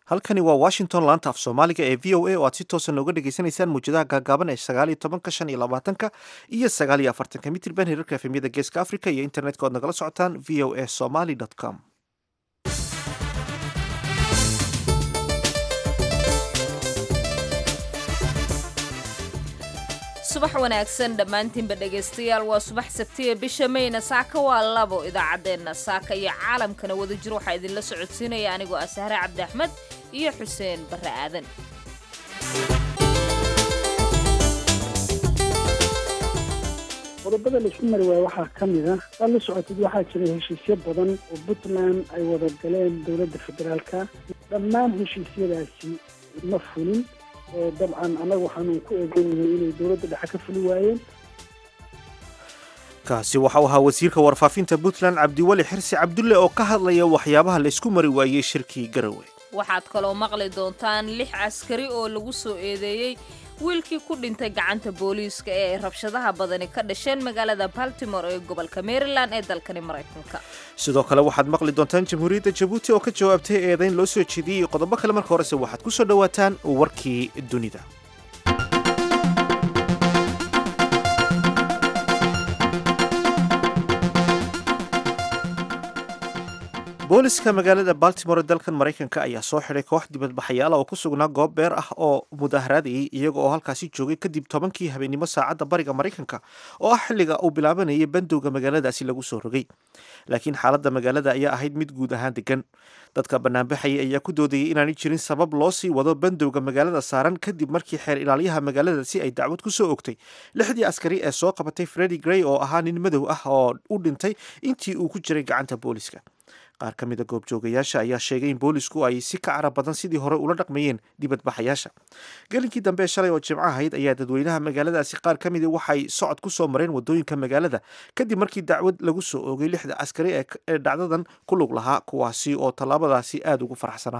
halkani waa washington laanta af soomaaliga ee v o a oo aad si toosa nooga dhagaysanaysaan muwjadaha gaagaaban ee sagaal iyo tobanka shan iyo labaatanka iyo sagaal iyo afartanka mitirban hirarka efemyada geeska africa iyo internetka oad nagala socotaan v o a somaly com subax wanaagsan dhammaantiinba dhegaystayaal waa subax sabtiya bisha mayna saaka waa labo idaacaddeenna saaka iyo caalamkana wadajir waxaa idinla socodsiinaya anigoo ah sahre cabdi axmed iyo xuseen barre aadan qodobada laisku mari waayo waxaa ka mid ah waad la socotid waxaa jira heshiisyo badan oo puntland ay wada galeen dowladda federaalka dhammaan heshiisyadaasi ma fulin dabcan annaga waxaanu ku eeganyahay inay dowladda dhexe ka fuli waayeen kaasi waxa uu ahaa wasiirka warfaafinta puntland cabdiweli xirsi cabdulle oo ka hadlaya waxyaabaha laysku mari waayey shirkii garowe waxaad kaloo maqli doontaan lix askari oo lagu soo eedeeyey wiilkii ku dhintay gacanta booliiska ee ay rabshadaha badani ka dhasheen magaalada baltimore ee gobolka maryland ee dalkani maraykanka sidoo kale waxaad maqli doontaan jamhuuriyadda jabuuti oo ka jawaabtay eedayn loo soo jeediyey qodobo kale marka horese waxaad ku soo dhowaataan warkii dunida booliska magaalada baltimore ee dalkan maraykanka ayaa soo xidhay koox dibadbaxayaala oo ku sugnaa goob beer ah oo mudaharaadayay iyaga oo halkaasi joogay kadib tobankii habeennimo saacadda bariga maraykanka oo ah xilliga uu bilaabanayay bandowga magaaladaasi lagu soo rogay laakiin xaaladda magaalada ayaa ahayd mid guud ahaan degan dadka banaanbaxayay ayaa ku doodayay inaanay jirin sabab loo sii wado bandowga magaalada saaran kadib markii xeer ilaalyaha magaaladaasi ay dacwad ku soo ogtay lixdii askari ee soo qabatay fredi grey oo ahaa nin madow ah oo u dhintay intii uu ku jiray gacanta booliska qaar ka mida goobjoogayaasha ayaa sheegay in boolisku ay si ka cara badan sidii hore ula dhaqmayeen dibadbaxayaasha gelinkii dambe shalay oo jimco ahayd ayaa dadweynaha magaaladaasi qaar ka mida waxay socod ku soo mareen wadooyinka magaalada kadib markii dacwad lagu soo oogay lixda askari ee dhacdadan ku lug lahaa kuwaasi oo tallaabadaasi aada ugu faraxsanaa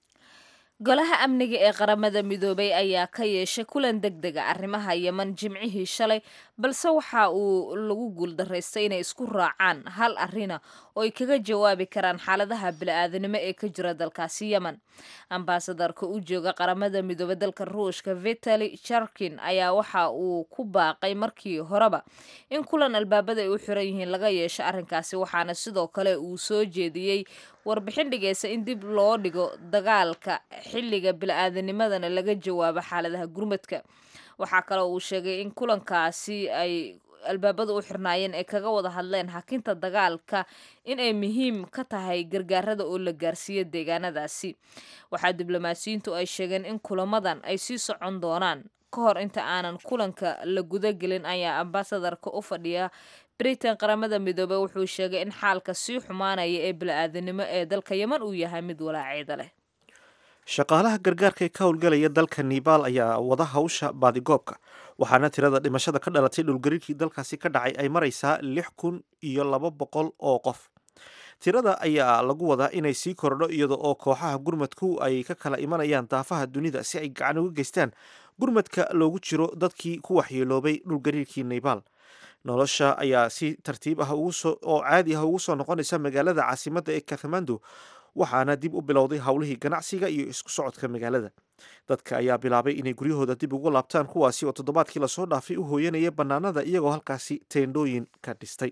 golaha amniga ee qaramada midoobay ayaa ka yeeshay kulan deg dega arrimaha yeman jimcihii shalay balse waxa uu lagu guuldaraystay inay isku raacaan hal arina oo ay kaga jawaabi karaan xaaladaha bili-aadanimo ee ka jira dalkaasi yemen ambasadarka u jooga qaramada midoobay dalka ruushka vitali jarkin ayaa waxa uu ku baaqay markii horeba in kulan albaabada ay u xiran yihiin laga yeesho arrinkaasi waxaana sidoo kale uu soo jeediyey warbixin dhigaysa in dib loo dhigo dagaalka xilliga bili-aadanimadana laga jawaabo xaaladaha gurmadka waxaa kaloo uu sheegay in kulankaasi ay albaabada u xirnaayeen ay kaga wada hadleen hakinta dagaalka in ay muhiim ka tahay gargaarada oo la gaarsiiyo deegaanadaasi waxaa diblomaasiyiintu ay sheegeen in kulamadan ay sii socon doonaan ka hor inta aanan kulanka la gudagelin ayaa ambasadarka u fadhiya britain qaramada midoobey wuxuu sheegay in xaalka sii xumaanaya ee bili-aadanimo ee dalka yeman uu yahay mid walaaceeda leh shaqaalaha gargaarka ee ka howlgalaya dalka nebaal ayaa wada hawsha baadigoobka waxaana tirada dhimashada ka dhalatay dhulgariirkii dalkaasi ka dhacay ay maraysaa lix kun iyo laba boqol oo qof tirada ayaa lagu wadaa inay sii kordho iyada oo kooxaha gurmadku ay ka kala imanayaan daafaha dunida si ay gacan uga geystaan gurmadka loogu jiro dadkii ku waxyeeloobay dhulgariirkii nebaal nolosha ayaa si tartiib ah oo caadi ah ugu soo noqonaysa magaalada caasimadda ee kathmandu waxaana dib u bilowday howlihii ganacsiga iyo isku socodka magaalada dadka ayaa bilaabay inay guryahooda dib ugu laabtaan kuwaasi oo toddobaadkii lasoo dhaafay u hooyanaya bannaanada iyagoo halkaasi teendhooyin ka dhistay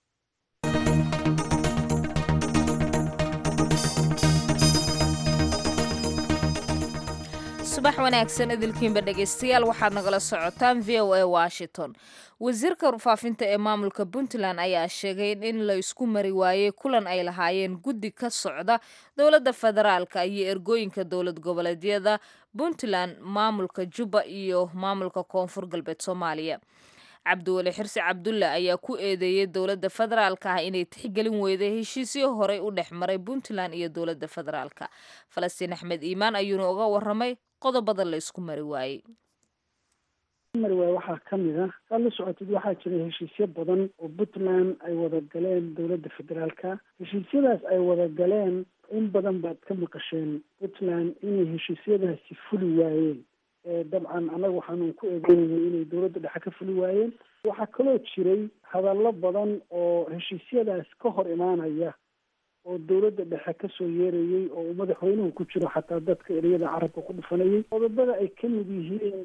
subax wanaagsan idilkiinba dhegaystayaal waxaad nagala socotaan v o a washington wasiirka warfaafinta ee maamulka puntland ayaa sheegay in la isku mari waayey kulan ay lahaayeen guddi ka socda dowladda federaalka iyo ergooyinka dowlad goboleedyada puntland maamulka jubba iyo maamulka koonfur galbeed soomaaliya cabdiweli xirsi cabdulle ayaa ku eedeeyey dowladda federaalka ah inay tixgelin weyday heshiisyo horey u dhex maray puntland iyo dowladda federaalka falastiin axmed iimaan ayuuna uga waramay qodobada la isku mari waayey mari waayo waxaa ka mid ah waad la socotid waxaa jira heshiisyo badan oo puntland ay wada galeen dowladda federaalka heshiisyadaas ay wada galeen in badan baad ka maqasheen puntland inay heshiisyadaasi fuli waayeen dabcan annaga waxaanu ku eeganyahay inay dowladda dhexe ka fuli waayeen waxaa kaloo jiray hadallo badan oo heshiisyadaas ka hor imaanaya oo dowladda dhexe kasoo yeerayey oo uu madaxweynuhu ku jiro xataa dadka ereyada carabka ku dhufanayay qodobada ay ka mid yihiin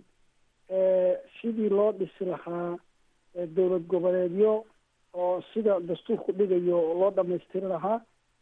sidii loo dhisi lahaa dowlad goboleedyo oo sida dastuurku dhigayo loo dhamaystiri lahaa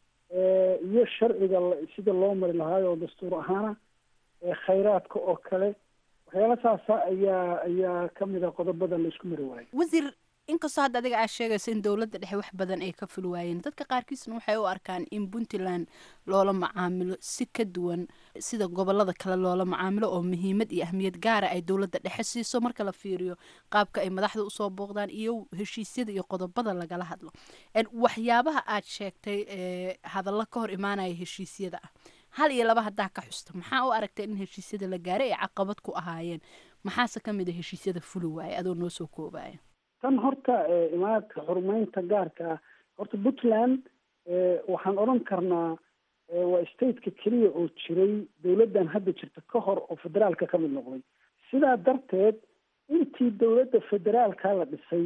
iyo sharciga sida loo mari lahaa oo dastuur ahaana khayraadka oo kale waxyaala saasa ayaa ayaa kamid a qodobada la isku mari waayo wasiir inkastoo hadda adiga aad sheegayso in dowladda dhexe wax badan ay ka ful waayeen dadka qaarkiisna waxay u arkaan in puntland loola macaamilo si ka duwan sida gobolada kale loola macaamilo oo muhiimad iyo ahmiyad gaara ay dowladda dhexe siiso marka la fiiriyo qaabka ay madaxda usoo booqdaan iyo heshiisyada iyo qodobada lagala hadlo waxyaabaha aad sheegtay hadallo ka hor imaanaya heshiisyada ah hal iyo laba haddaa ka xusta maxaa u aragtay in heshiisyada la gaaray ay caqabad ku ahaayeen maxaase ka mid a heshiisyada fuli waaya adoo noo soo koobaya tan horta imaadka xurumeynta gaarka ah horta puntland waxaan odhan karnaa waa stateka keliya oo jiray dowladdan hadda jirta ka hor oo federaalka ka mid noqday sidaa darteed intii dowladda federaalka la dhisay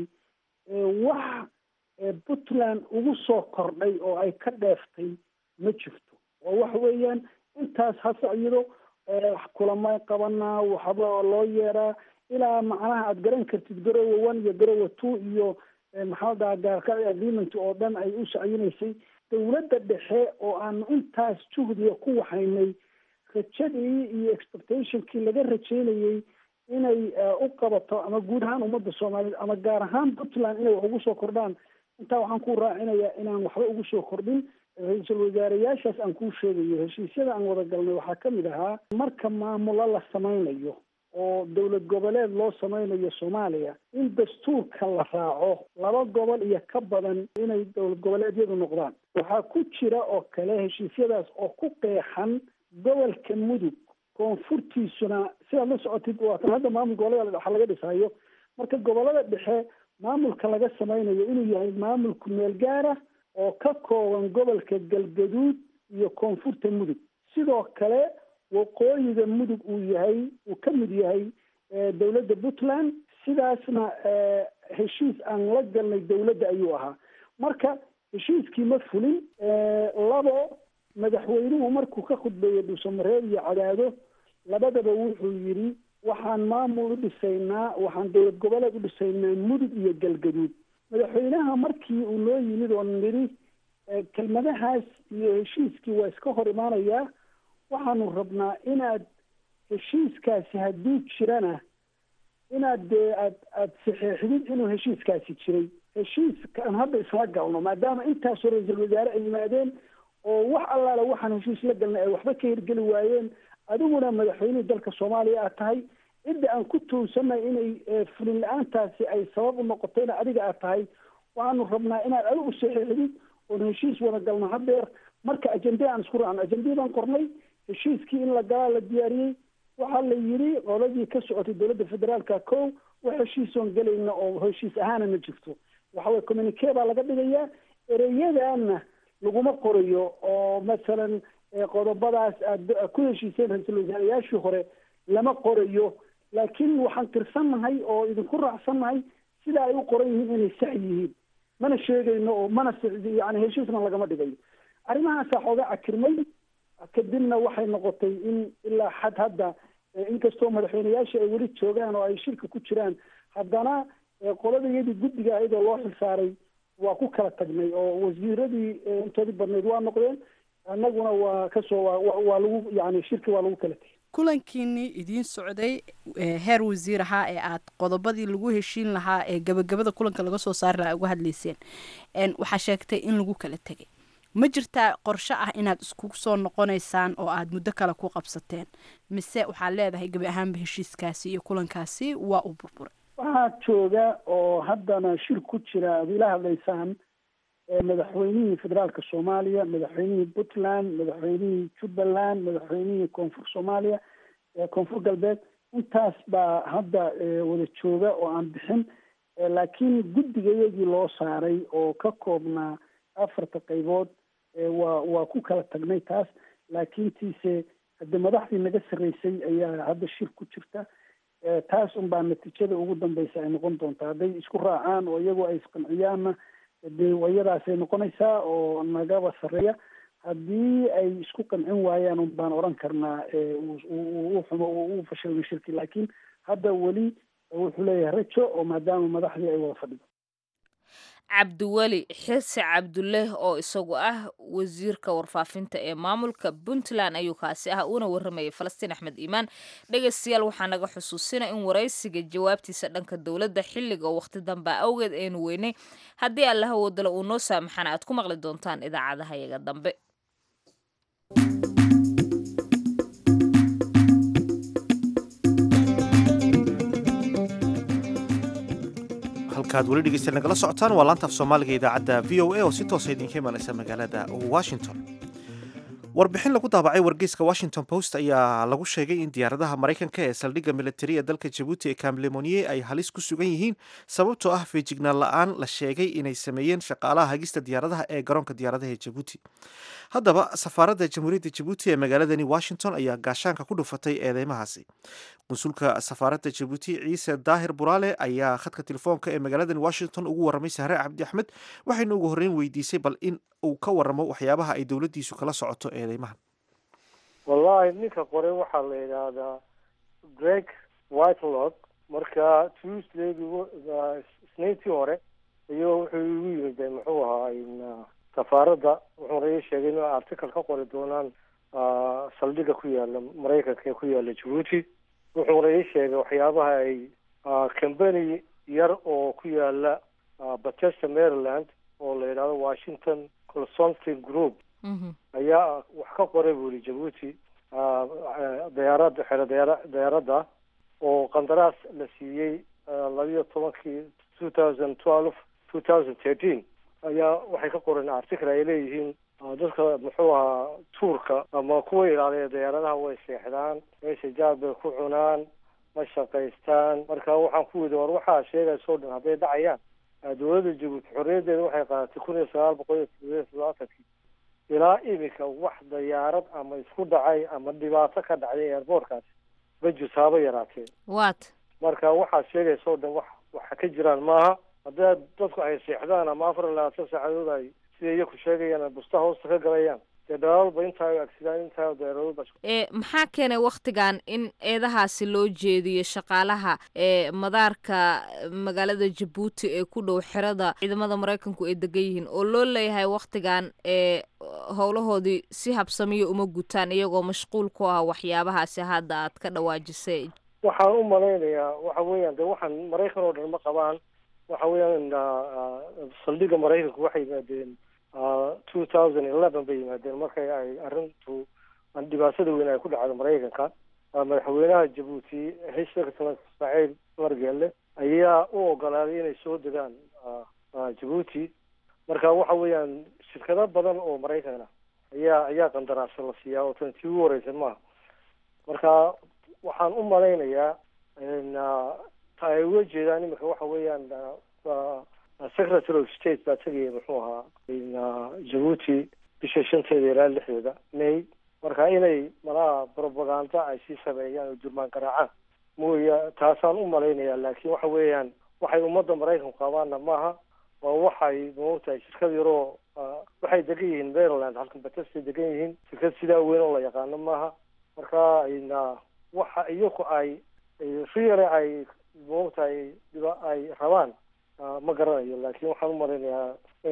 wax puntland ugu soo kordhay oo ay ka dheeftay ma jirto oo waxa weeyaan intaas hase iyado kulamay qabanaa waxba loo yeeraa ilaa macnaha aada garan kartid garowa one iyo garowa two iyo maxaa dhaha gaarka agreement oo dhan ay u sacyineysay dowladda dhexe oo aanu intaas juhdiga ku waxaynay rajadii iyo expectationkii laga rajeynayey inay u qabato ama guud ahaan ummadda soomaaliyeed ama gaar ahaan puntland inay wax ugu soo kordhaan intaa waxaan ku raacinayaa inaan waxba ugu soo kordhin ra-iisul wasaareyaashaas aan kuu sheegayo heshiisyada aan wada galnay waxaa ka mid ahaa marka maamulo la samaynayo oo dowlad goboleed loo samaynayo soomaaliya in dastuurka la raaco laba gobol iyo ka badan inay dowlad goboleedyadu noqdaan waxaa ku jira oo kale heshiisyadaas oo ku qeexan gobolka mudug koonfurtiisuna sidaad la socotid waatan hadda maamul gobolada dhexe laga dhisayo marka gobolada dhexe maamulka laga samaynayo inuu yahay maamulku meel gaara oo ka kooban gobolka galgaduud iyo koonfurta mudug sidoo kale waqooyiga mudug uu yahay uu ka mid yahay dowladda puntland sidaasna heshiis aan la galnay dowladda ayuu ahaa marka heshiiskii ma fulin labo madaxweynuhu markuu ka khudbeeyey dhuusamareeb iyo cadaado labadaba wuxuu yidhi waxaan maamul u dhisaynaa waxaan dowlad goboleed u dhisaynaa mudug iyo galgaduud madaxweynaha markii uu noo yimid oo nidhi kelmadahaas iyo heshiiskii waa iska hor imaanayaa waxaanu rabnaa inaad heshiiskaasi hadduu jirana inaad dee aad aada saxeexdid inuu heshiiskaasi jiray heshiiskaan hadda isla galno maadaama intaasoo ra-iisul wasaare ay yimaadeen oo wax allaala waxaan heshiis la galnay ay waxba ka hirgeli waayeen adiguna madaxweynihii dalka soomaaliya aad tahay cidda aan ku tuunsanay inay fulin la-aantaasi ay sabab u noqotayna adiga aad tahay waxaanu rabnaa inaad adigu saxeexdid oon heshiis wada galno hadeer marka ajende aan isku raacno ajendii baan qornay heshiiskii in la galaa la diyaariyey waxaa la yidhi qoladii ka socotay dowladda federaalka ko wax heshiisoon gelayna oo heshiis ahaana ma jirto waxaweye communique baa laga dhigayaa ereyadaana laguma qorayo oo masalan qodobadaas aad ku heshiiseen ra-iisul wasaarayaashii hore lama qorayo laakiin waxaan tirsannahay oo idinku raacsannahay sida ay u qoran yihiin inay sax yihiin mana sheegayno oo mana yani heshiisna lagama dhigayo arrimahaasaa xooga cakirmay kadibna waxay noqotay in ilaa xad hadda inkastoo madaxweyneyaasha ay weli joogaan oo ay shirka ku jiraan haddana qoladayadii guddiga iyadoo loo xilsaaray waa ku kala tagnay oo wasiiradii intoodii badnayd waa noqdeen annaguna waa kasoo waa lagu yani shirki waa lagu kala tegay kulankiinii idiin socday heer wasiir ahaa ee aad qodobadii lagu heshiin lahaa ee gabagabada kulanka laga soo saari lahaa uga hadlayseen waxaa sheegtay in lagu kala tegay ma jirtaa qorshe ah inaad isku soo noqonaysaan oo aad muddo kale ku qabsateen mise waxaad leedahay gebi ahaanba heshiiskaasi iyo kulankaasi waa u burburay waxaa jooga oo haddana shir ku jira aad ila hadlaysaan madaxweynihii federaalka soomaaliya madaxweynihii puntland madaxweynihii jubbaland madaxweynihii koonfur soomaaliya koonfur galbeed intaas baa hadda wada jooga oo aan bixin laakiin guddigayagii loo saaray oo ka koobnaa afarta qaybood waa waa ku kala tagnay taas laakiintiise hadde madaxdii naga sarreysay ayaa hadda shir ku jirta taas unbaa natiijada ugu dambeysa ay noqon doontaa hadday isku raacaan oo iyagoo ay isqanciyaanna dee wayadaasay noqonaysaa oo nagaba sarreeya haddii ay isku qancin waayaan un baan odhan karnaa u xumo u fashilmay shirki laakiin hadda weli wuxuu leeyahay rajo oo maadaama madaxdii ay wada fadhido cabdiweli xirsi cabduleeh oo isagu ah wasiirka warfaafinta ee maamulka puntland ayuu kaasi ah uuna waramayay falastiin axmed iimaan dhegaystayaal waxaa naga xusuusina in waraysiga jawaabtiisa dhanka dowladda xilliga waqti dambaa awgeed aynu weynay haddii allaha wadalo uu noo saamaxana aad ku maqli doontaan idaacadaha yaga dambe halkaad weli dhegeystayaal nagala socotaan waa laanta af soomaaliga idaacadda v o a oo si toosa idinka imanaysa magaalada washington warbixin lagu daabacay wargeyska washington post ayaa lagu sheegay in diyaaradaha maraykanka ee saldhigga militari ee dalka jabuuti ee kamlemoniye ay halis ku sugan yihiin sababtoo ah feejignaan la-aan la sheegay inay sameeyeen shaqaalaha hagista diyaaradaha ee garoonka diyaaradaha ee jabuuti haddaba safaaradda jamhuuriyadda jabuuti ee magaaladani washington ayaa gaashaanka ku dhufatay eedeymahaasi qunsulka safaaradda jabuuti ciise daahir buraale ayaa khadka telefoonka ee magaaladani washington ugu warramay sahre cabdi axmed waxayna ugu horreyn weydiisay bal in uu ka warramo waxyaabaha ay dowladdiisu kala socoto eedeymahan wallahi ninka qoray waxaa la yidhaahdaa greg whitelock marka tuesdayg isniintii hore ayuu wuxuu igu yimid muxuu ahaa safaaradda wuxuuna ii sheegay in article ka qori doonaan saldhigga ku yaala maraykanka ee ku yaala jabuuti wuxuuna ii sheegay waxyaabaha ay company yar oo ku yaala bachester maryland oo la yidhahdo washington consulting group ayaa wax ka qoray buu yihi jabuuti dayaarada xero daya dayaaradda oo qandaraas la siiyey labiyo tobankii two thousand twelve two thousand thirteen ayaa waxay ka qoreen article ay leeyihiin dadka muxuu ahaa tuurka ama kuwa ilaaliya dayaaradaha way seexdaan meesha jaad bay ku cunaan ma shaqaystaan marka waxaan ku widi war waxaa sheegaysoo dhan hadday dhacayaan dowladda jabuuti xorriyaddeeda waxay qaadatay kun iyo sagaal boqol iyo toddobiyo toddobaatankii ilaa iminka wax dayaarad ama isku dhacay ama dhibaato ka dhacday airboortkaasi ma jirto haba yaraatee wat marka waxaad sheegaysoo dhan wax waxa ka jiraan maaha haddii dadku ay seexdaan ama afar iyo labaatan saacadood ay sida iyaku sheegayaan busta hoosta ka galayaan dee dhalaalba intaa ay agsidaan intaa dayaaradoodba e maxaa keenay waktigan in eedahaasi loo jeediyo shaqaalaha ee madaarka magaalada jabuuti ee ku dhow xerada ciidamada maraykanku ay degan yihiin oo loo leeyahay waktigan ee howlahoodii si habsamiyo uma gutaan iyagoo mashquul ku ah waxyaabahaasi hadda aad ka dhawaajisay waxaan u malaynayaa waxa weeyaan de waxaan maraykan oo dhan ma qabaan waxa weeyaan saldhigga maraykanku waxay yimaadeen two thousand eleven bay yimaadeen markay ay arrintu dhibaatada weyn ay ku dhacdo maraykanka madaxweynaha jabuuti hishirka saciid margeelle ayaa u ogolaaday inay soo degaan jabuuti marka waxa weeyaan shirkado badan oo maraykan ah ayaa ayaa qandaraasa la siiyaa oo tan tii ugu horeysan maaha marka waxaan u malaynayaa ta ay uga jeedaan imika waxa weeyaan secretary of state baa tegaya muxuu ahaa jabuuti bisha shanteeda ilaa lixdeeda may marka inay malaha propaganda ay sii sameeyaan oo durmaan garaacaan mooya taasaan u malaynayaa laakiin waxa weeyaan waxay ummadda maraykanku qabaanna maaha waa waxay maogtahay shirkad yaroo waxay degan yihiin maryland halkan batestay degan yihiin shirkad sidaa weyn oo la yaqaano maaha marka waxa iyaku ay riyale ay maogtahay dhiba ay rabaan ma garanayo laakiin waxaan u malaynayaa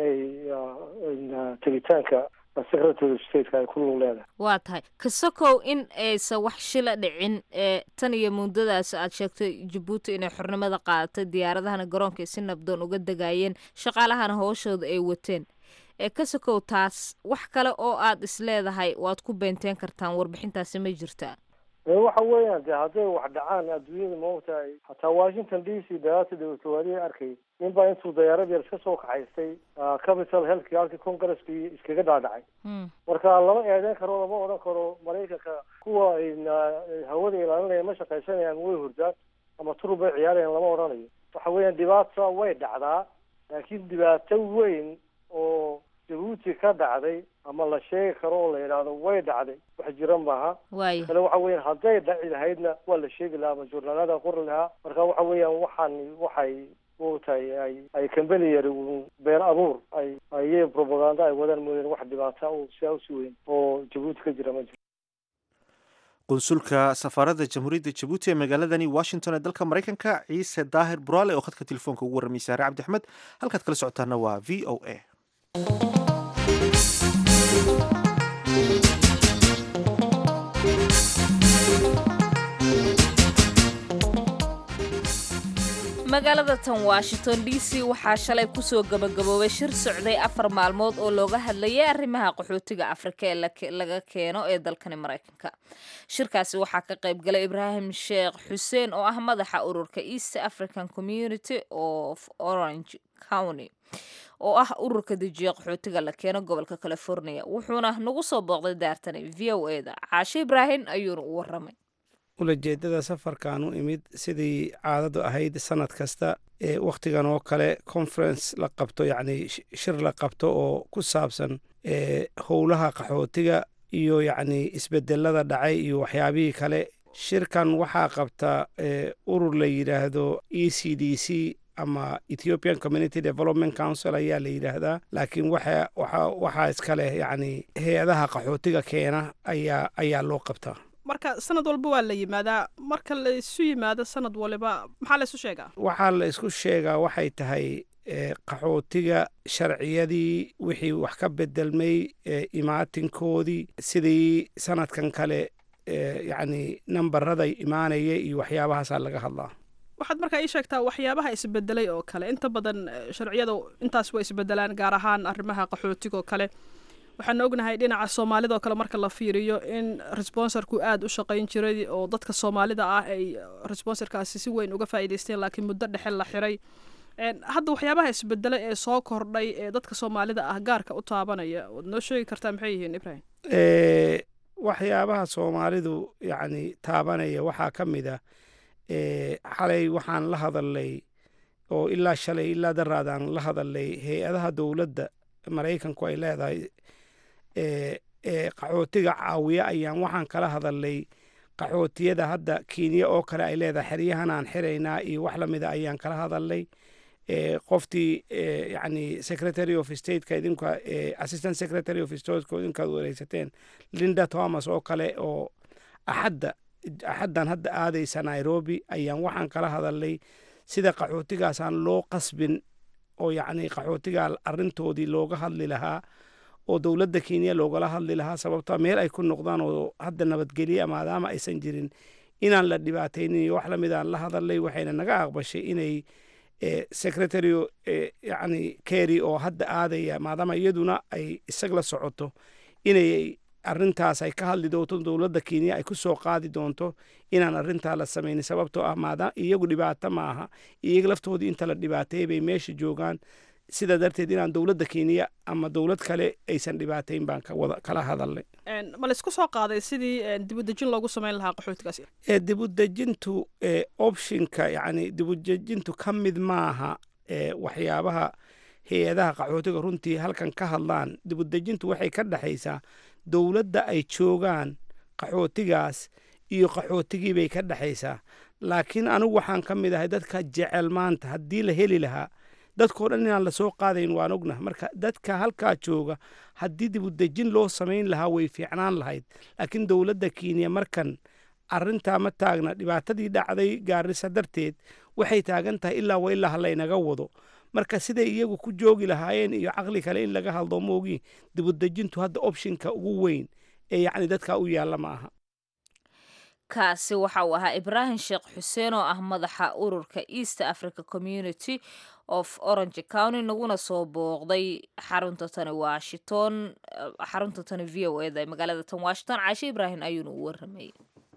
inay tegitaanka secretary of stateka ay ku lug leedahay waa tahay kasakow in aysan wax shila dhicin ee tan iyo muddadaas aad sheegtay jabuuti inay xornimada qaadatay diyaaradahana garoonka ay si nabdoon uga degaayeen shaqaalahana hooshooda ay wateen ee kasakow taas wax kale oo aad isleedahay waad ku beenteen kartaan warbixintaasi ma jirtaa waxa weeyaan de hadday wax dhacaan adduunyada maogtahay hataa washington d c dagaata dawlatawaadihi arkay ninbaa intuu dayaarad yar iska soo kaxaystay capital healthki halkii congresskii iskaga dhaadhacay marka lama eedeyn karo lama odhan karo maraykanka kuwa hawada ilaalinaya ma shaqaysanayaan way hurdaan ama turub bay ciyaarayaan lama odhanayo waxa weeyaan dhibaata way dhacdaa laakiin dhibaato weyn oo jabuuti ka dhacday ama la sheegi karo oo la yidhaahdo way dhacday wax jira maaha waayo kale waxa weeyaan hadday dhaci lahaydna waa la sheegi lahaa ama journaalada qori lahaa marka waxa weeyaan waxaan waxay maogtahay ay ay kambani yari been abuur ay ay propaganda ay wadaan mooyeen wax dhibaata u sidaa usi weyn oo jabuuti ka jira ma jiro qunsulka safaaradda jamhuuriyadda jabuuti ee magaaladani washington ee dalka maraykanka ciise daahir buraale oo khadka telefoonka ugu warramay saare cabdi axmed halkaad kala socotaana waa v o a magaalada tan washington d c waxaa shalay kusoo gabagaboobay shir socday afar maalmood oo looga hadlayay arrimaha qaxootiga afrika ee laga keeno ee dalkani maraykanka shirkaasi waxaa ka qayb galay ibraahim sheekh xuseen oo ah madaxa ururka east african community of orange county oo ah ururka dejiya qaxootiga la keeno gobolka california wuxuuna nagu soo booqday daartani v o e da caashe ibraahim ayuuna u waramay ulajeedada safarkan u imid sidii caadadu ahayd sanad kasta ee wakhtigan oo kale conference la qabto yacni shir la qabto oo ku saabsan howlaha qaxootiga iyo yacni isbedelada dhacay iyo waxyaabihii kale shirkan waxaa qabta urur la yidhaahdo e c d c ama ethiopian community development council ayaa la yidhaahdaa laakiin waxa waxaa iska leh yacni hay-adaha qaxootiga keena ayaa ayaa loo qabtaa marka sanad walba waa la yimaadaa marka la isu yimaado sanad waliba maxaa la isu sheegaa waxaa la isku sheegaa waxay tahay qaxootiga sharciyadii wixii wax ka bedelmay imaatinkoodii sidii sanadkan kale yacni nambarada imaanaya iyo waxyaabahaasaa laga hadlaa waxaad markaa ii sheegtaa waxyaabaha isbedelay oo kale inta badan sharciyada intaas waa isbedelaan gaar ahaan arrimaha qaxootiga oo kale waxaan ognahay dhinaca soomaalida oo kale marka la fiiriyo in responsorku aada u shaqayn jiray oo dadka soomaalida ah ay responsorkaasi si weyn uga faa'iidaysteen laakiin muddo dhexe la xiray hadda waxyaabaha isbedela ee soo kordhay ee dadka soomaalida ah gaarka u taabanaya waad noo sheegi kartaa maxay yihiin ibrahim waxyaabaha soomaalidu yacni taabanaya waxaa ka mid ah xalay waxaan la hadalnay oo ilaa shalay ilaa daraadaan la hadalnay hay-adaha dowladda maraykanku ay leedahay qaxootiga caawiya ayaan waxaan kala hadalnay qaxootiyada hadda kenya oo kale ay leedahay xeryahan aan xiraynaa iyo wax lamida ayaan kala hadalnay qoftii yani secretary of stateka idinka assistant secretary of stateka idinkaad wareysateen linda thomas oo kale oo axadda axaddan hadda aadaysa nairobi ayaan waxaan kala hadalnay sida qaxootigaasaan loo qasbin oo yacni qaxootiga arrintoodii looga hadli lahaa oo dowladda kenya loogala hadli lahaa sababta meel ay ku noqdaan oo hadda nabadgelya maadaama aysan jirin inaan la dhibaataynin iyo wax lamidaan la hadalnay waxayna naga aqbashay inay secretary yani kerry oo hadda aadaya maadaama iyaduna ay isag la socoto inay arrintaas ay ka hadli doonto dowladda kenya ay ku soo qaadi doonto inaan arrintaa la samaynin sababtoo ah maadaama iyagu dhibaato ma aha iyaga laftoodii inta la dhibaateeyay bay meesha joogaan sidaa darteed inaan dowladda kenya ama dowlad kale aysan dhibaatayn baan kala hadalnay ma laysku soo qaaday sidii dibudejin loogu samayn lahaa qaxootigaas dibudejintu optionka yani dibudejintu ka mid maaha waxyaabaha hay-adaha qaxootiga runtii halkan ka hadlaan dibudejintu waxay ka dhexaysaa dowladda ay joogaan qaxootigaas iyo qaxootigii bay ka dhexaysaa laakiin anigu waxaan ka mid ahay dadka jecel maanta haddii la heli lahaa dadkao dhan inaan lasoo qaadayn waan ognah marka dadka halkaa jooga haddii dibudejin loo samayn lahaa way fiicnaan lahayd laakiin dowladda kenya markan arrintaa ma taagna dhibaatadii dhacday gaarisa darteed waxay taagan tahay ilaa wa ilaa halaynaga wado marka siday iyagu ku joogi lahaayeen iyo caqli kale in laga hadlo moogi dibudejintu hadda opshinka ugu weyn ee yacni dadkaa u yaalla ma aha kaasi waxa uu ahaa ibraahim sheekh xuseen oo ah madaxa ururka east africa community of orange county naguna soo booqday xarunta tani washington xarunta tani v o eda ee magaalada tan washington caashe ibraahim ayuuna u waramayay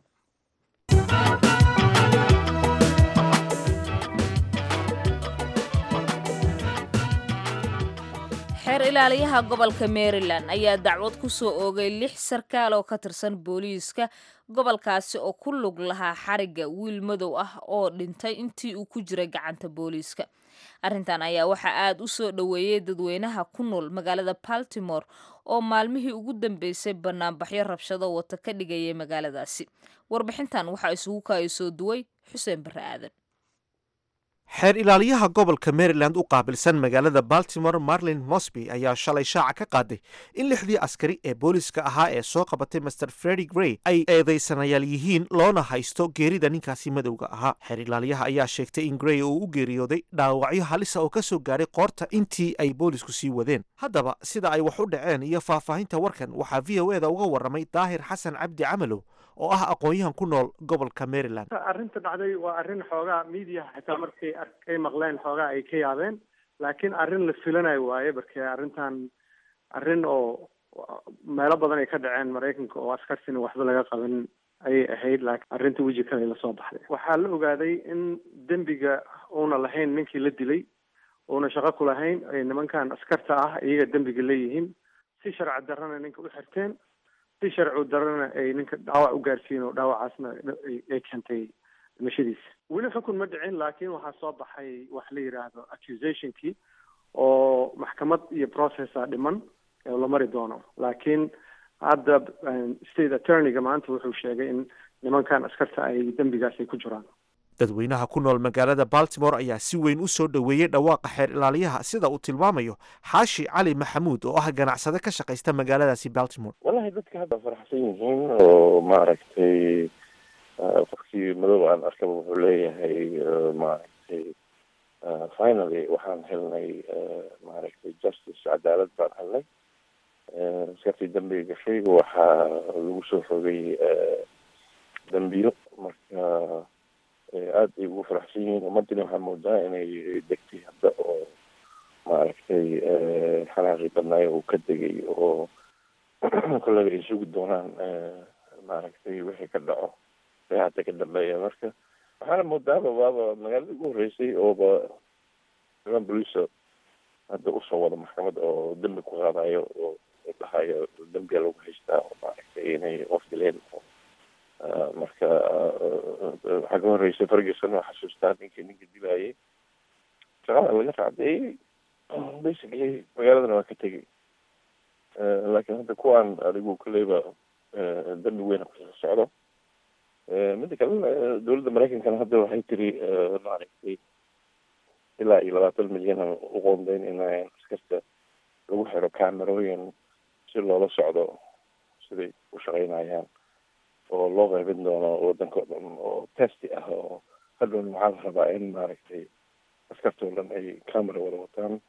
xeer ilaaliyaha gobolka maryland ayaa dacwad ku soo oogay lix sarkaal oo ka tirsan booliiska gobolkaasi oo ku lug lahaa xarigga wiil madow ah oo dhintay intii uu ku jiray gacanta booliiska arrintan ayaa waxaa aada u soo dhoweeyey dadweynaha ku nool magaalada baltimore oo maalmihii ugu dambeysay banaanbaxyo rabshado wata ka dhigayay magaaladaasi warbixintan waxaa isugu kaaya soo duway xuseen barre aadan xeer ilaaliyaha gobolka maryland u qaabilsan magaalada baltimore marlin mosby ayaa shalay shaaca ka qaaday in lixdii askari ee booliska ahaa ee soo qabatay master fredi grey ay eedaysanayaal yihiin loona haysto geerida ninkaasi madowga ahaa xeer ilaaliyaha ayaa sheegtay in grey uu u geeriyooday dhaawacyo halisa oo ka soo gaadhay qoorta intii ay boolisku sii wadeen haddaba sida ay wax u dhaceen iyo faahfaahinta warkan waxaa v o eda uga warramay daahir xasan cabdi camalow oo ah aqoon-yahan ku nool gobolka maryland arrinta dhacday waa arrin xoogaa miidiyaha xitaa markay ay maqleen xoogaa ay ka yaabeen laakiin arrin la filanayo waaye marke arrintan arrin oo meelo badan ay ka dhaceen maraykanka oo askartina waxba laga qaban ayay ahayd laakiin arrinta weji kale lasoo baxday waxaa la ogaaday in dembiga uuna lahayn ninkii la dilay uuna shaqo ku lahayn ay nimankan askarta ah iyaga dembiga leeyihiin si sharci darrana ninka u xirteen si sharci darana ay ninka dhaawac u gaarsiin oo dhaawacaasna ay keentay dhimashadiisa weli xukun ma dhicin laakiin waxaa soo baxay wax la yidhaahdo accusationkii oo maxkamad iyo processa dhiman oo la mari doono laakiin hadda state attorneyga maanta wuxuu sheegay in nimankan askarta ay dembigaas ay ku jiraan dadweynaha ku nool magaalada baltimore ayaa si weyn u soo dhoweeyey dhawaaqa xeer ilaaliyaha sida uu tilmaamayo xaashi cali maxamuud oo ah ganacsade ka shaqaysta magaaladaasi baltimore wallahi dadka hadda faraxsan yihiin oo maaragtay qofkii madow aan arkaba wuxuu leeyahay maaragtay finally waxaan helnay maaragtay justice cadaalad baan helnay askartii dambiga gashay waxaa lagu soo fogay dambiyo marka aada ay ugu faraxsan yihiin ummadina waxaa moodaa inay degtay hadda oo maaragtay xanaaqii badnaayo uu ka degay oo kolleyba ay sugi doonaan maaragtay wixii ka dhaco ee hadda ka dambeeya marka waxaana moodaaba waaba magaalada ugu horreysay ooba niman boliisa hadda usoo wada maxkamad oo dembi ku qaadayo oo dhahayo dembiga lagu haystaa oo maaragtay inay qof dileen marka waxaa ka horreysay ferguson oo xasuustaa ninkii ninka dilayay shaqada laga raacdeeyey basically magaaladana waa ka tegay laakiin hadda kuwaan adigu kolleyba dembi weyn kusoo socdo midda kale dowladda maraykankana hadda waxay tiri maaragtay ilaa iyo labaatan milyan u qoondeyn in askarta lagu xiro camerooyin si loola socdo siday u shaqeynayaan oo loo qaybin doono wadanka o dhan oo testy ah oo hadhown maxaa la rabaa in maaragtay askartoo dhan ay camera wada wataan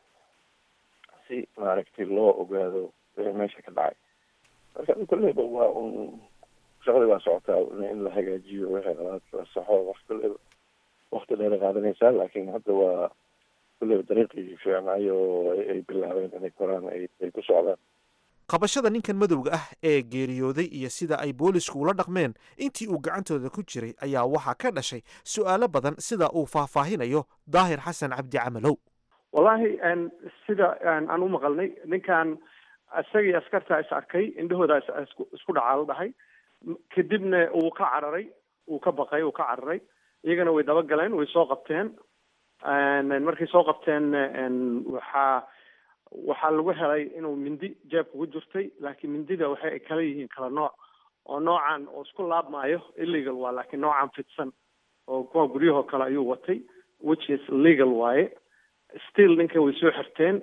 si maaragtay loo ogaado wixii meesha ka dhacay marka kolleyba waa un shaqadii waa socotaa in la hagaajiyo wixii labaad la saxo wax kolleyba wakti dheera qaadanaysaa laakiin hadda waa kolleyba dariiqii fiicnaayo ay bilaabeen inay koraan ay ay ku socdaan qabashada ninkan madowga ah ee geeriyooday iyo sida ay boolisku ula dhaqmeen intii uu gacantooda ku jiray ayaa waxaa ka dhashay su'aalo badan sida uu faahfaahinayo daahir xasan cabdi camalow wallahi sida aan u maqalnay ninkan isagii askartaa is arkay indhahooda isku dhacaa la dhahay kadibna uu ka cararay uu ka baqay uu ka cararay iyagana way dabagaleen way soo qabteen markay soo qabteen waxaa waxaa lagu helay inuu mindi jeebka ku jirtay laakiin mindida waxay kala yihiin kala nooc oo noocan oo isku laabmaayo illegal waa laakiin noocan fidsan oo kuwa guryahoo kale ayuu watay which is legal waaye still ninkan way soo xirteen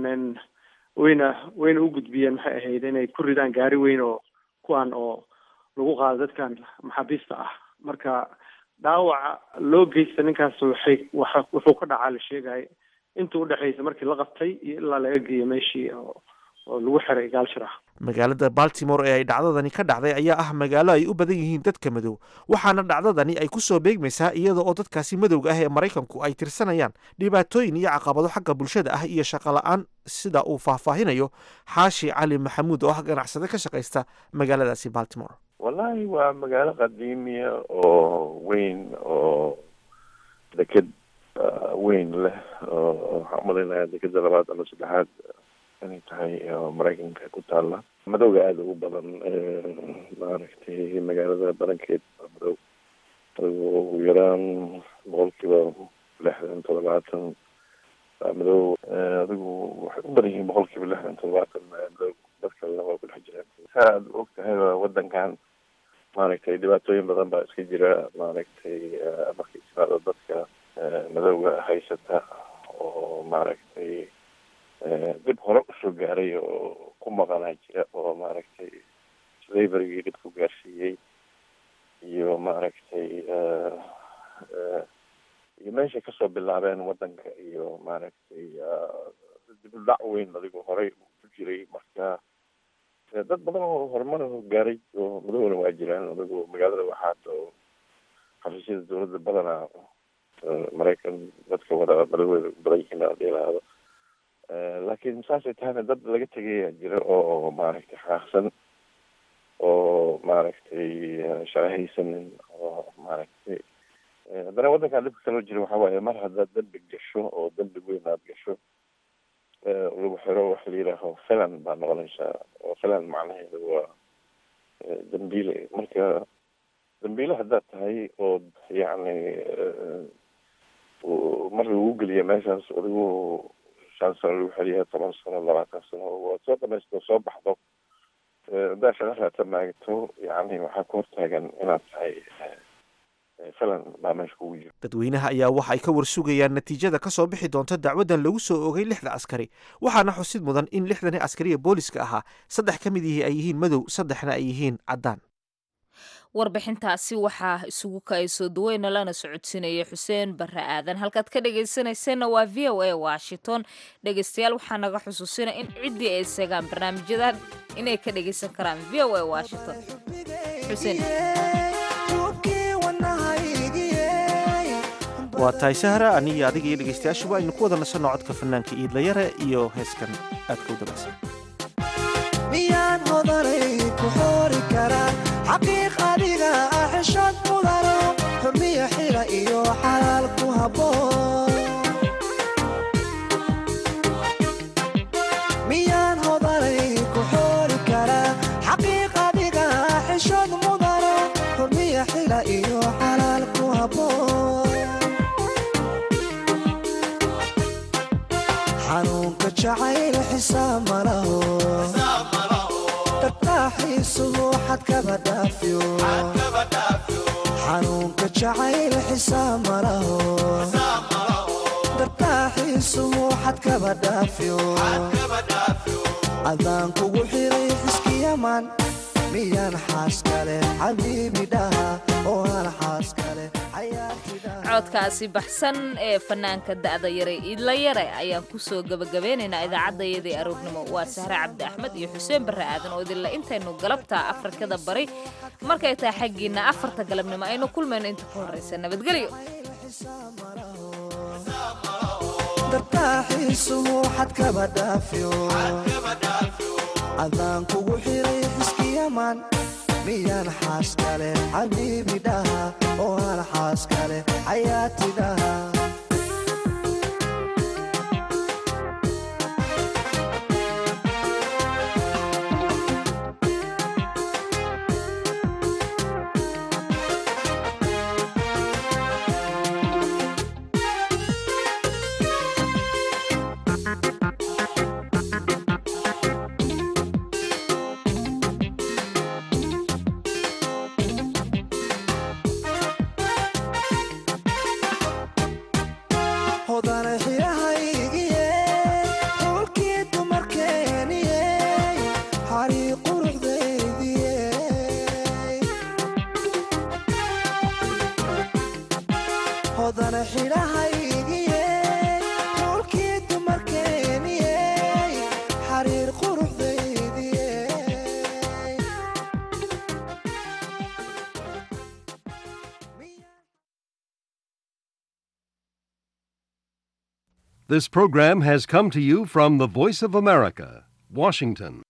wayna wayna u gudbiyeen maxay ahayd inay ku ridaan gaari weyn oo kuwan oo lagu qaado dadkan maxaabiista ah marka dhaawaca loo geysta ninkaas waxay waxa wuxuu ka dhacaa la sheegaya inta udhexaysa markii la qabtay iyo ilaa laga geeyo meeshii oo oo lagu xiray gaalshir ah magaalada baltimore ee ay dhacdadani ka dhacday ayaa ah magaalo ay u badan yihiin dadka madow waxaana dhacdadani ay ku soo beegmaysaa iyada oo dadkaasi madowga ah ee maraykanku ay tirsanayaan dhibaatooyin iyo caqabado xagga bulshada ah iyo shaqo la-aan sida uu faahfaahinayo xaashi cali maxamuud oo ah ganacsade ka shaqaysta magaaladaasi baltimore wallahi waa magaalo qadiimiya oo weyn oo deked weyn leh oo waxaan umalaynaya dekeda labaad ama saddexaad inay tahay oo maraykanka ku taalla madowga aada ugu badan maaragtay magaalada badankeed waa madow adigu ugu yaraan boqolkiiba lixdan toddobaatan waa madow adigu waxay u badan yihiin boqolkiiba lixdan toddobaatan madow dad kalena waa ku dhex jireen sa aad og tahay wadankan maaragtay dhibaatooyin badan baa iska jira maaragtay markay timaado dadka madowga haysata oo maaragtay dib hore usoo gaaray oo ku maqanaa jira oo maaragtay slaverigii dhib ku gaarsiiyey iyo maaragtay iyo meeshay kasoo bilaabeen wadanka iyo maaragtay dib u dhac weyn adigu horey ku jiray marka dad badan oo horumar gaaray oo madowna waa jiraan adigu magaalada waxaad oo xafiisyada dawladda badanaa maraykan dadka wada madaweda badan yihiin hadii lahaado laakiin saasay tahayna dad laga tegaya jira oo maaragtay xaaqsan oo maaragtay sharahaysanin oo maaragtay haddana waddankan dhibka kaloo jira waxaa waaye mar haddaad dembi gasho oo dembi weyn aad gasho lagu xiro waxa la yidhaaho filan baa noqonaysaa oo filan macnaheedu waa dambiile marka dambiile haddaad tahay oo yacni mar lagu geliya meeshaas adigu shan sano lagu xeliya toban sano labaatan sano waad soo dhamaysto soo baxdo haddaad shaqa raata maagto yacni waxaa ku hortaagan inaad tahay filan baa meesha kugu jiro dadweynaha ayaa waxa ay ka warsugayaan natiijada ka soo bixi doonta dacwaddan lagu soo ogay lixda askari waxaana xusid mudan in lixdani askariya booliska ahaa saddex ka mid yihi ay yihiin madow saddexna ay yihiin caddaan warbixintaasi waxaa isugu kaayso duweyna lana socodsiinaya xuseen barre aadan halkaad ka dhegaysanayseena waa v o a washington dhegaystayaal waxaa naga xusuusina in ciddii ay seegaan barnaamijyadan inay ka dhegaysan karaan v o a washington xuseen waa tahay sahra aniyo adiga iyo dhegaystayaashuba aynu ku wada nasanno codka fanaanka iidlayare iyo heeskan aadka u dabacsan miyaan hodanay ku xoori karaa xaqiiq adiga ah xishad mudano xurmiya xila iyo xalaal ku habboon miyaan hodanay ku xoori karaa xaqiiq adiga ah xishad mudano xurmiya xila iyo xalaal ku habboon xanuunka jacayl xisaab malaho dartaaxiisuhu xad kaba dhaafiyo xanuunka jacayl xisaab malaho dartaaxiisuhu xad kaba dhaafiyo adaan kugu xiray xiskiyaman miyaan xaas kale xabiibi dhaha oo hal xaas kale codkaasi baxsan ee fanaanka da'da yare idla yare ayaan kusoo gebagabeynaynaa idaacaddayadii aroornimo waa sahre cabdi axmed iyo xuseen barre aadan oo idinla intaynu galabta afrikada bari markay tahay xaggiinna afarta galabnimo aynu kulmayno inta ka horraysa nabadgelyo dartaaxiisuhu xad kaba dhaafiyo adaan kugu xiray xiskiyaman miyaan xaas kale xabiibi dhaha oo hal xaas kale xayaati dhaha hodana xirahaygiye xulkii dumarkeeniye xarii quruxdaydiye hodana xidhahaygiye xulkii dumarkeeniye xariir quruxdaydiye This program has come to you from the Voice of America, Washington.